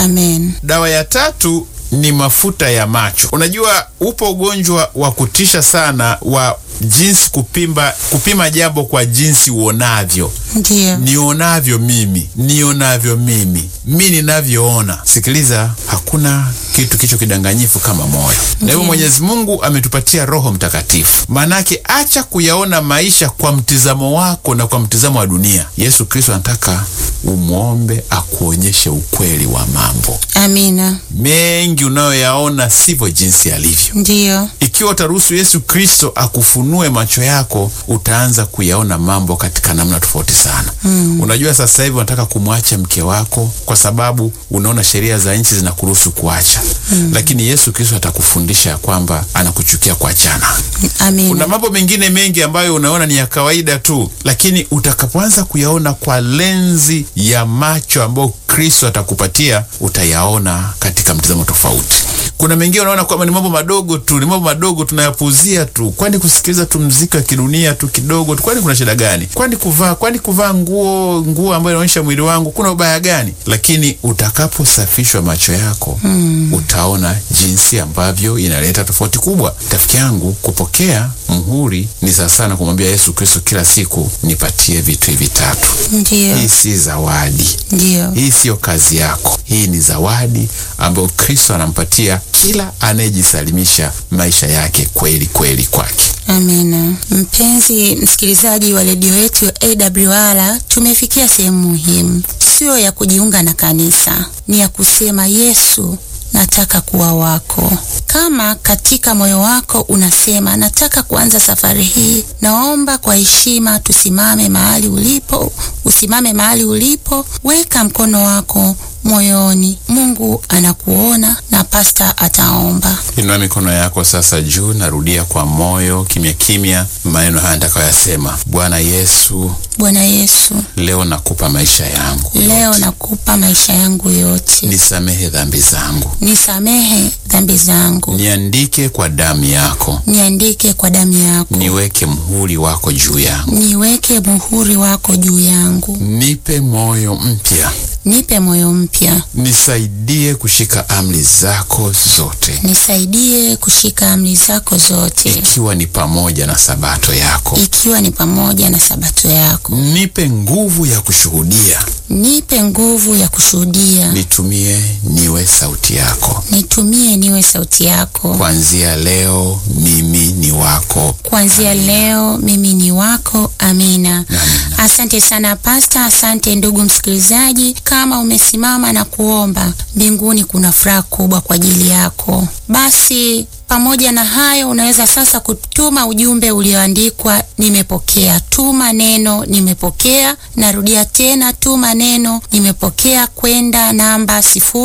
Amen. Dawa ya tatu ni mafuta ya macho. Unajua, upo ugonjwa wa kutisha sana wa jinsi kupimba, kupima jambo kwa jinsi uonavyo. Ndiyo. Nionavyo mimi, nionavyo mimi, mi ninavyoona. Sikiliza, hakuna kitu kicho kidanganyifu kama moyo, na hivyo Mwenyezi Mungu ametupatia Roho Mtakatifu. Maanake acha kuyaona maisha kwa mtizamo wako na kwa mtizamo wa dunia. Yesu Kristo anataka umwombe akuonyeshe ukweli wa mambo Amina. mengi unayoyaona sivyo jinsi yalivyo. Ndiyo. Ikiwa utaruhusu Yesu Kristo akufunue macho yako, utaanza kuyaona mambo katika namna tofauti sana. Mm. Unajua, sasa hivi unataka kumwacha mke wako kwa sababu unaona sheria za nchi zinakuruhusu kuacha. Mm. Lakini Yesu Kristo atakufundisha ya kwamba anakuchukia kuachana. Kuna Amina. mambo mengine mengi ambayo unaona ni ya kawaida tu, lakini utakapoanza kuyaona kwa lenzi ya macho ambayo Kristo atakupatia, utayaona katika mtazamo tofauti. Kuna mengine unaona kwamba ni mambo madogo tu, ni mambo madogo tunayapuuzia tu. Kwani kusikiliza tu mziki wa kidunia tu kidogo tu, kwani kuna shida gani? Kwani kuvaa, kwani kuvaa nguo nguo ambayo inaonyesha mwili wangu kuna ubaya gani? Lakini utakaposafishwa macho yako mm, utaona jinsi ambavyo inaleta tofauti kubwa. Rafiki yangu, kupokea muhuri ni sawa sana kumwambia Yesu Kristo kila siku, nipatie vitu hivi tatu. Ndiyo. Hii si zawadi, Ndiyo. hii siyo kazi yako. Hii ni zawadi ambayo Kristo anampatia kila anayejisalimisha maisha yake kweli kweli kwake. Amina. Mpenzi msikilizaji wa redio yetu ya AWR, tumefikia sehemu muhimu, sio ya kujiunga na kanisa, ni ya kusema Yesu, nataka kuwa wako. Kama katika moyo wako unasema nataka kuanza safari hii, naomba kwa heshima tusimame mahali ulipo, usimame mahali ulipo, weka mkono wako moyoni. Mungu anakuona na pasta ataomba. Inua mikono yako sasa juu, narudia kwa moyo kimya kimya maneno haya nitakayoyasema. Bwana Yesu, Bwana Yesu, leo nakupa maisha yangu leo yote. nakupa maisha yangu yote, nisamehe dhambi zangu, nisamehe dhambi zangu, niandike kwa damu yako, niandike kwa damu yako, niweke mhuri wako juu yangu, niweke muhuri wako juu yangu, nipe moyo mpya, nipe moyo mpya, nisaidie kushika amri zako zote, nisaidie kushika amri zako zote, ikiwa ni pamoja na sabato yako. ikiwa ni pamoja na sabato yako. Nipe nguvu ya kushuhudia, Nipe nguvu ya kushuhudia, nitumie niwe sauti yako. nitumie niwe sauti yako. Kuanzia leo mimi ni wako. Kuanzia leo mimi ni wako. Amina. Amina. Asante sana pasta, asante ndugu msikilizaji. Kama umesimama na kuomba, mbinguni kuna furaha kubwa kwa ajili yako. Basi pamoja na hayo, unaweza sasa kutuma ujumbe ulioandikwa nimepokea. Tuma neno nimepokea. Narudia tena, tuma neno nimepokea kwenda namba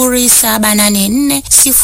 0784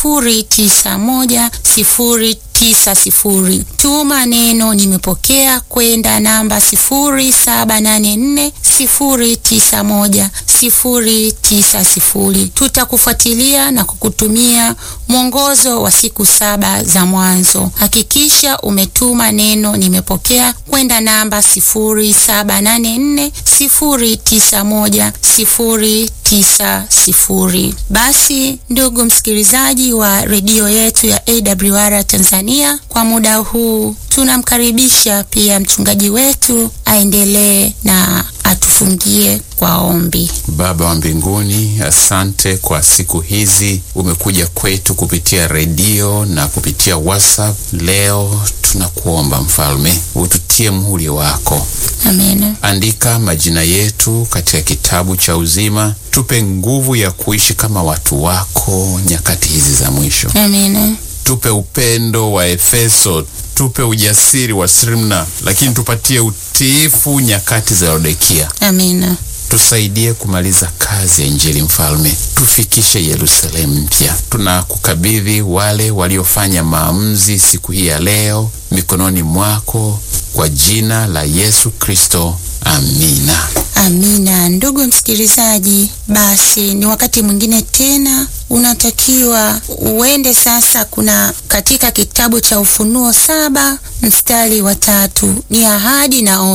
091 0 tisa sifuri. Tuma neno nimepokea kwenda namba sifuri saba nane nne sifuri tisa moja sifuri tisa sifuri. Tutakufuatilia na kukutumia mwongozo wa siku saba za mwanzo. Hakikisha umetuma neno nimepokea kwenda namba sifuri saba nane nne sifuri tisa moja sifuri tisa sifuri. Basi ndugu msikilizaji wa redio yetu ya AWR Tanzania, kwa muda huu tunamkaribisha pia mchungaji wetu aendelee na atufungie kwa ombi. Baba wa mbinguni, asante kwa siku hizi umekuja kwetu kupitia redio na kupitia WhatsApp. Leo tunakuomba Mfalme, ututie muhuri wako, Amina. andika majina yetu katika kitabu cha uzima, tupe nguvu ya kuishi kama watu wako nyakati hizi za mwisho. Amina. Tupe upendo wa Efeso, tupe ujasiri wa Sirmna, lakini tupatie utiifu nyakati za Laodikia. Amina. Tusaidie kumaliza kazi ya Injili Mfalme, tufikishe Yerusalemu mpya. Tunakukabidhi wale waliofanya maamuzi siku hii ya leo mikononi mwako, kwa jina la Yesu Kristo, amina. Amina. Ndugu msikilizaji, basi ni wakati mwingine tena unatakiwa uende sasa. Kuna katika kitabu cha Ufunuo saba mstari wa tatu ni ahadi na onyo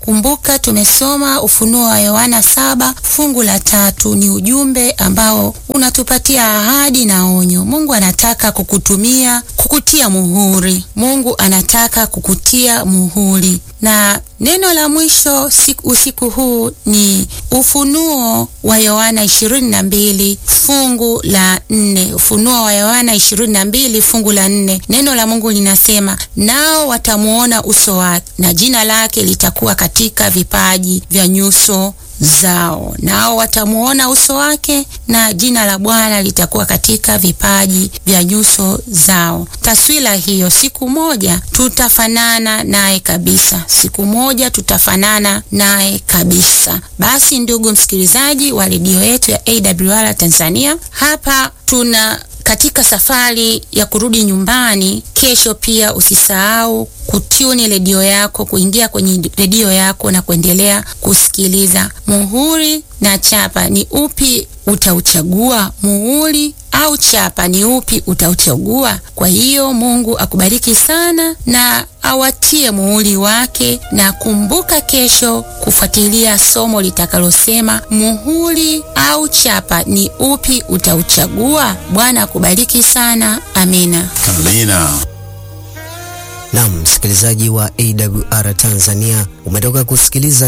Kumbuka tumesoma Ufunuo wa Yohana saba fungu la tatu. Ni ujumbe ambao unatupatia ahadi na onyo. Mungu anataka kukutumia, kukutia muhuri. Mungu anataka kukutia muhuri na neno la mwisho siku, usiku huu ni Ufunuo wa Yohana 22 fungu la nne. Ufunuo wa Yohana 22 fungu la nne, neno la Mungu linasema, nao watamuona uso wake na jina lake litakuwa katika vipaji vya nyuso zao nao watamuona uso wake na jina la Bwana litakuwa katika vipaji vya nyuso zao. Taswira hiyo, siku moja tutafanana naye kabisa, siku moja tutafanana naye kabisa. Basi ndugu msikilizaji wa redio yetu ya AWR Tanzania, hapa tuna katika safari ya kurudi nyumbani kesho, pia usisahau kutuni redio yako, kuingia kwenye redio yako na kuendelea kusikiliza. Muhuri na chapa ni upi utauchagua? Muhuri au chapa ni upi utauchagua? Kwa hiyo Mungu akubariki sana na awatie muhuri wake, na kumbuka kesho kufuatilia somo litakalosema muhuri au chapa ni upi utauchagua. Bwana akubariki sana. Amina, amina. Naam, msikilizaji wa AWR Tanzania, umetoka kusikiliza